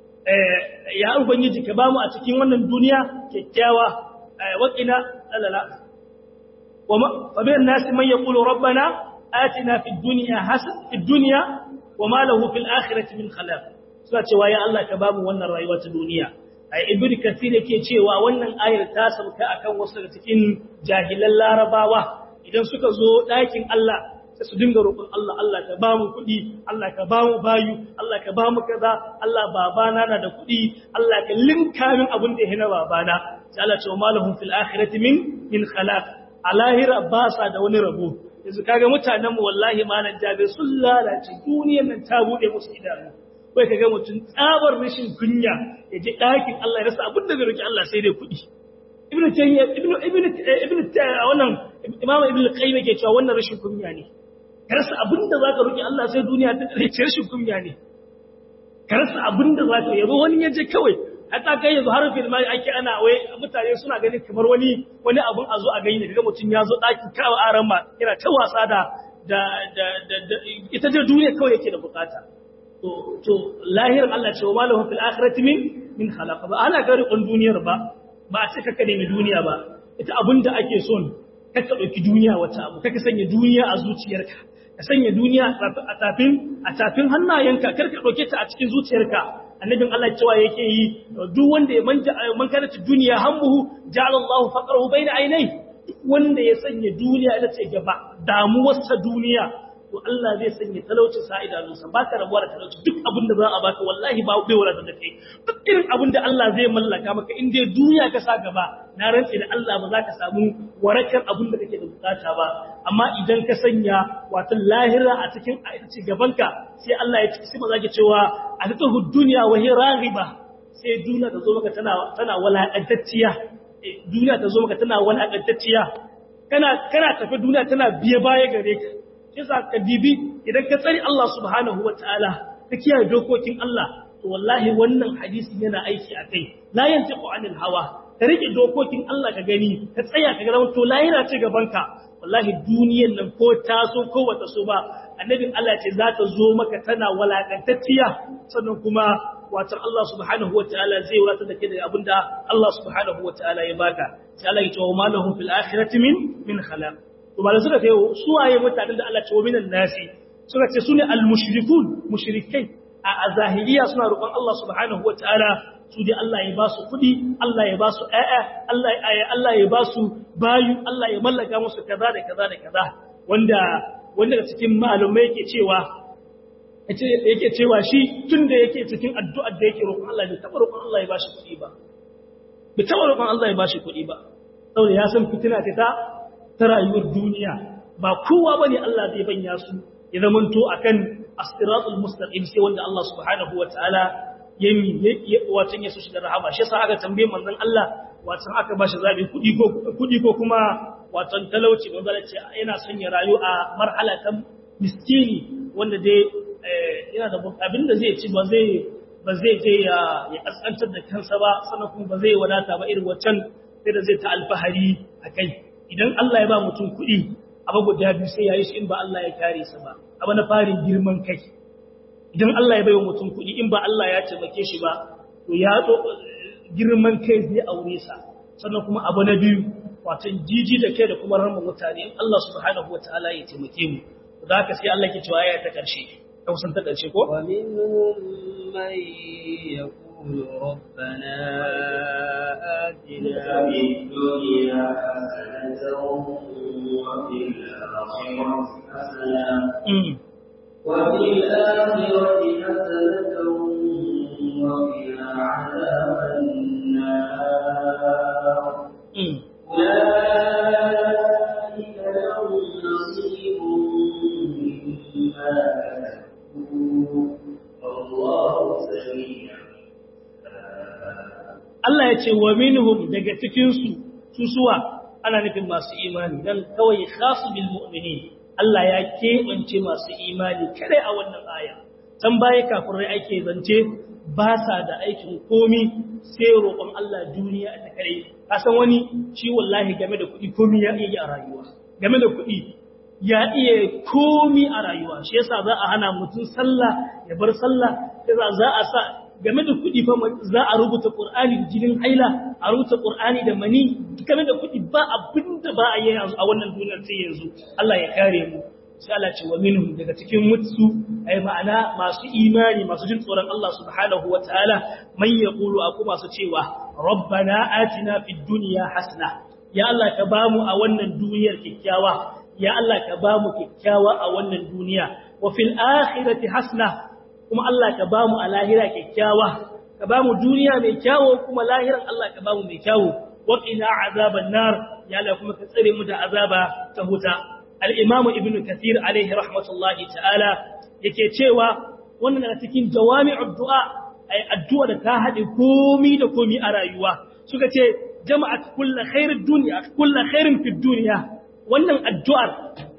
ya Ubangiji ka ba mu a cikin wannan duniya kyakkyawa, waƙina alala. Fabiyar nasi man ya ƙulo rabbana, atina fi duniya wa ma lahu fil akhirati min khalaq. Suna cewa ya Allah ka ba mu wannan rayuwa ta duniya. Ai Ibn Kathir yake cewa wannan ayar ta sauka akan wasu daga cikin jahilan Larabawa idan suka zo ɗakin Allah sai su dinga roƙon Allah Allah ka ba mu kuɗi Allah ka ba mu bayu Allah ka ba mu kaza Allah babana na da kuɗi Allah ka linka min abin da ya hina babana sai Allah ce wa malahum fil akhirati min min khalaq a lahira ba sa da wani rabo yanzu kaga mutanen mu wallahi malan jabe sun lalace duniyar nan ta bude musu idanu kai kaga mutun tsabar rashin kunya ya ji ɗakin Allah ya rasa abin da zai roki Allah sai dai kuɗi ibnu tayyiba ibnu ibnu ibnu wannan imamu ibnu qayyim yake cewa wannan rashin kunya ne ka rasa abin da za ka roƙi Allah sai duniya ta ƙarfe rashin kunya ne ka rasa abin da za ka yabo wani ya je kawai hatta kai yanzu har fil mai ake ana wai mutane suna ganin kamar wani wani abun a zo a gani daga mutum ya zo ɗakin kawo aran ma yana ta wasa da da da da ita da duniya kawai yake da bukata to to lahirin Allah ce wa malahu fil akhirati min min khalaqa ba ana gari kun duniyar ba ba a ce ka nemi duniya ba ita abin da ake son ka ɗauki duniya wata abu ka sanya duniya a zuciyarka ka sanya duniya a tafin a tafin hannayenka kar ka ɗauke ta a cikin zuciyarka annabin Allah cewa yake yi duk wanda ya manja man kana ta duniya hammuhu ja'ala Allahu faqrahu bayna aynai duk wanda ya sanya duniya ita ce gaba damuwarsa duniya to Allah zai sanya talaucin sa idanunsa ba ka rabuwa da talauci duk abin da za a baka wallahi ba bai wala da kai duk irin abin da Allah zai mallaka maka in dai duniya ka sa gaba na rantse da Allah ba za ka samu warakar abin da kake da bukata ba amma idan ka sanya wato lahira a cikin a ita gabanka sai Allah ya ci sai maza ke cewa a ta duniya wa hiya raghiba sai duniya ta zo maka tana tana walakantacciya duniya ta zo maka tana walakantacciya kana kana tafi duniya tana biye baya gare ka yasa ka dibi idan ka tsari Allah subhanahu wataala ka kiyaye dokokin Allah to wallahi wannan hadisi yana aiki a kai la yantiqu anil hawa ka rike dokokin Allah ka gani ka tsaya ka ga to lahira ce gaban ka wallahi duniyar nan ko ta so ko wata so ba annabin Allah ce za ta zo maka tana walakantacciya sannan kuma wato Allah subhanahu wataala zai wata da kai da abinda Allah subhanahu wataala ya baka sai Allah ya ce wa malahum fil akhirati min min khalaq to ba da suka ce su waye mutanen da Allah ce wa minan nasi suka ce sune al mushrikun mushrikai a zahiriya suna roƙon Allah subhanahu wataala su dai Allah ya ba su kuɗi Allah ya ba su ƴaƴa Allah Allah ya ba su bayu Allah ya mallaka musu kaza da kaza da kaza wanda wanda da cikin malumai yake cewa yake cewa shi tunda yake cikin addu'ar da yake roƙon Allah bai taɓa roƙon Allah ya ba shi kuɗi ba bai taɓa roƙon Allah ya ba shi kuɗi ba saboda ya san fitina ta ta rayuwar duniya ba kowa bane Allah zai banya su ya zamanto akan as-siratul mustaqim sai wanda Allah subhanahu wataala yami watan ya so shi da rahama shi yasa aka tambaye manzon Allah watan aka bashi zabi kudi ko kudi ko kuma watan talauci manzon Allah ce yana son ya rayu a marhala ta miskini wanda dai yana da abin da zai ci ba zai ba zai je ya ya kaskantar da kansa ba sannan kuma ba zai wadata ba irin waccan sai da zai ta alfahari akai idan Allah ya ba mutum kuɗi abu guda biyu sai yayi shi in ba Allah ya kare sa ba abu na farin girman kai idan Allah ya bai wa mutum kuɗi in ba Allah ya taimake shi ba to ya girman kai zai aure sa sannan kuma abu na biyu watan jiji da kai da kuma rama mutane in Allah subhanahu wataala ya taimake mu da haka sai Allah ke cewa ya ta karshe ta kusan ta karshe ko wa minhum man yaqulu rabbana atina fid dunya hasanatan wa fil akhirati hasanatan وفي الآخرة حسنة وقنا عذاب النار أولئك لهم نصيب مما كسبوا والله سميع Allah ya ce wa minhum daga cikinsu su suwa ana nufin masu imani dan kawai khasu bil mu'minin Allah ya keɓance masu imani kare a wannan aya can baya kafirai ake zance ba sa da aikin komi sai roƙon Allah duniya ta kare kasan wani shi wallahi game da kuɗi komi ya iya a rayuwa game da kuɗi ya iya komi a rayuwa shi yasa za a hana mutum sallah ya bar sallah yasa za a sa game da kuɗi fa za a rubuta Qur'ani da jinin haila a rubuta Qur'ani da mani game da kuɗi ba abinda ba a yi a wannan duniyar sai yanzu Allah ya kare mu sai Allah ce wa minhum daga cikin mutsu ai ma'ana masu imani masu jin tsoron Allah subhanahu wataala man yaqulu aku masu cewa rabbana atina fid dunya hasana ya Allah ka bamu a wannan duniyar kikkiawa ya Allah ka bamu kikkiawa a wannan duniya wa fil akhirati hasana kuma Allah ka bamu a lahira kikkiawa ka bamu duniya mai kyawo kuma lahiran Allah ka bamu mai kyawo wa qina azaban nar ya Allah kuma ka tsare mu da azaba ta huta al-imam ibn kathir alaihi rahmatullahi ta'ala yake cewa wannan na cikin jawami'ud du'a ai addu'a da ta hade komi da komi a rayuwa suka ce jama'at kullu khairid dunya kullu khairin fid dunya wannan addu'ar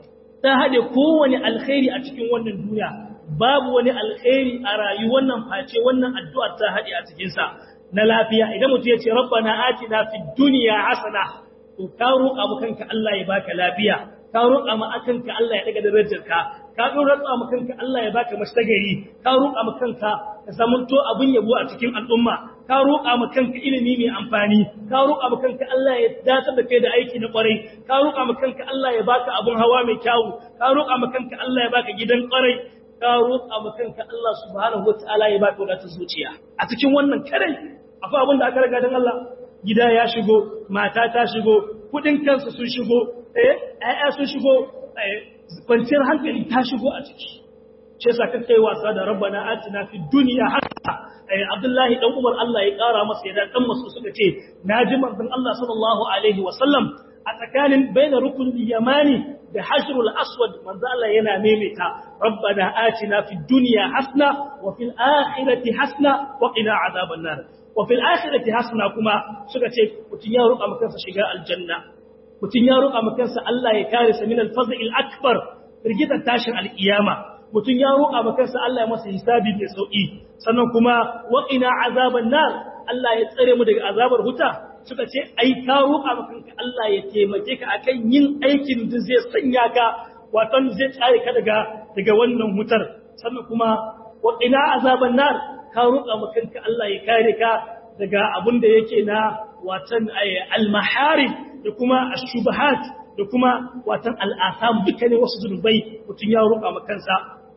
ta hade kowane alkhairi a cikin wannan duniya babu wani alkhairi a rayuwar nan face wannan addu'ar ta haɗe a cikinsa na lafiya idan mutum ya ce rabbana atina fid dunya hasana to ka roƙa mu kanka Allah ya baka lafiya ka roƙa mu kanka Allah ya daga darajarka ka roƙa mu kanka Allah ya baka mashtagari ka roƙa mu kanka ka samunto abin yabo a cikin al'umma ka roƙa mu kanka ilimi mai amfani ka roƙa mu kanka Allah ya dace da kai da aiki na ƙwarai ka roƙa mu kanka Allah ya baka abun hawa mai kyau ka roƙa mu kanka Allah ya baka gidan ƙwarai ka roƙa ma kanka Allah subhanahu wataala ya baka wadatar zuciya a cikin wannan kare akwai abin da aka riga dan Allah gida ya shigo mata ta shigo kudin kansu sun shigo eh ayya sun shigo kwanciyar hankali ta shigo a ciki shi yasa kake wasa da rabbana atina fid dunya hasana eh Abdullahi dan Umar Allah ya kara masa yadda dan masu suka ce naji manzon Allah sallallahu alaihi wasallam a tsakanin baina rukun yamani da hashrul aswad manzo Allah yana maimaita rabbana atina fid dunya hasna wa fil akhirati hasna wa qina adhaban nar wa fil akhirati hasna kuma suka ce mutun ya roƙa maka shiga aljanna mutun ya roƙa maka Allah ya kare sa min al-fadl al-akbar rigita tashin al-qiyama mutun ya roƙa maka Allah ya masa hisabi mai sauki sannan kuma wa qina azaban nar Allah ya tsare mu daga azabar huta suka ce ai ka roƙa maka Allah ya taimake ka akan yin aikin da zai sanya ka wato zai tsare ka daga daga wannan hutar sannan kuma wa ina azaban nar ka roƙa maka Allah ya kare ka daga abin da yake na watan al-maharib da kuma ash-shubahat da kuma watan al-atham dukkanin wasu zunubai mutun ya roƙa maka kansa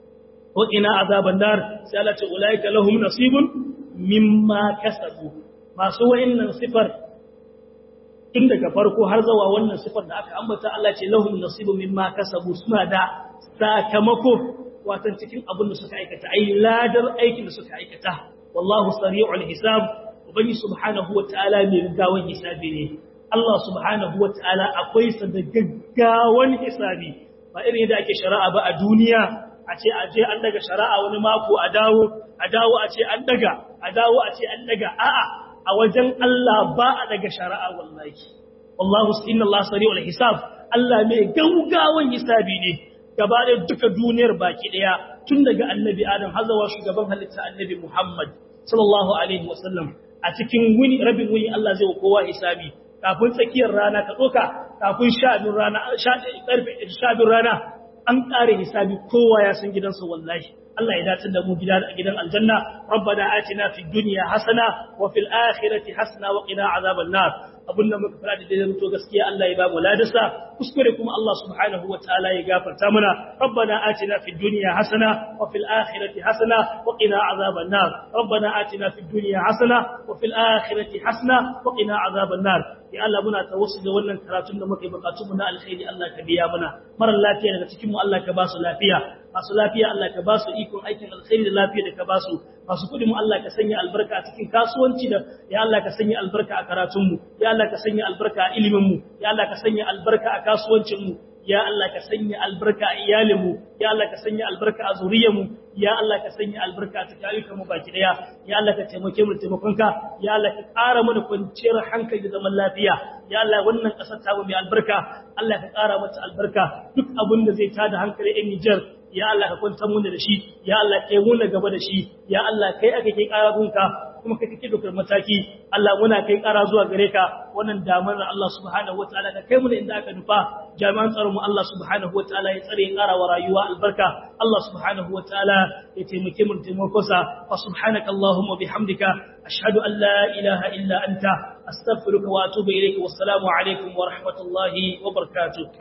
wa ina azaban nar sai Allah ta ulaika lahum nasibun mimma kasabu masu wayannan sifar tun daga farko har zawa wannan sifar da aka ambata Allah ce lahum nasibu mimma kasabu suna da sakamako watan cikin abin da suka aikata ai ladar aikin da suka aikata wallahu sari'ul hisab ubangi subhanahu wataala mai gaggawan hisabi ne Allah subhanahu wataala akwai sa da gaggawan hisabi ba irin yadda ake shari'a ba a duniya a ce a je an daga shari'a wani mako a dawo a dawo a ce an daga a dawo a ce an daga a'a a wajen Allah ba a daga shari'a wallahi wallahu inna Allah sari'ul hisab Allah mai gaugawan hisabi ne gaba da duka duniyar baki daya tun daga annabi Adam har zuwa shugaban halitta annabi Muhammad sallallahu alaihi wasallam a cikin wuni rabin wuni Allah zai wa kowa hisabi kafin tsakiyar rana ka doka kafin shabin rana karfe shabin rana an kare hisabi kowa ya san gidansa wallahi Allah ya dace da mu gidan gidan aljanna rabbana atina fid dunya hasana wa fil akhirati hasana wa qina azaban nar abun da muka fara da dai to gaskiya Allah ya ba mu ladasa kuskure kuma Allah subhanahu wa ta'ala ya gafarta mana rabbana atina fid dunya hasana wa fil akhirati hasana wa qina azaban nar rabbana atina fid dunya hasana wa fil akhirati hasana wa qina azaban nar ya Allah muna tawassul da wannan karatun da muke bukatu mu na alkhairi Allah ka biya mana mara lafiya daga cikin mu Allah ka ba su lafiya masu lafiya Allah ka ba su ikon aikin alkhairi da lafiya da ka ba su masu kudi mu Allah ka sanya albarka a cikin kasuwanci da ya Allah ka sanya albarka a karatun mu ya Allah ka sanya albarka a ilimin mu ya Allah ka sanya albarka a kasuwancin mu ya Allah ka sanya albarka a iyalin mu ya Allah ka sanya albarka a zuriyar mu ya Allah ka sanya albarka a cikin ayyukan mu baki daya ya Allah ka taimake mu taimakonka ya Allah ka ƙara mana kwanciyar hankali da zaman lafiya ya Allah wannan ƙasar ta mu mai albarka Allah ka ƙara mata albarka duk abin da zai tada hankali ɗan Nijar ya Allah ka kwantar mu da shi ya Allah kai mu na gaba da shi ya Allah kai aka kai ƙara gunka kuma kai kake dokar mataki Allah muna kai ƙara zuwa gare ka wannan damar Allah subhanahu wataala ka kai mu inda aka nufa jami'an tsaron mu Allah subhanahu wataala ya tsare ya ƙara wa rayuwa albarka Allah subhanahu wataala ya taimake mu taimakonsa fa subhanaka allahumma bihamdika ashhadu an la ilaha illa anta astaghfiruka wa atubu ilayka wassalamu alaikum wa rahmatullahi wa barakatuh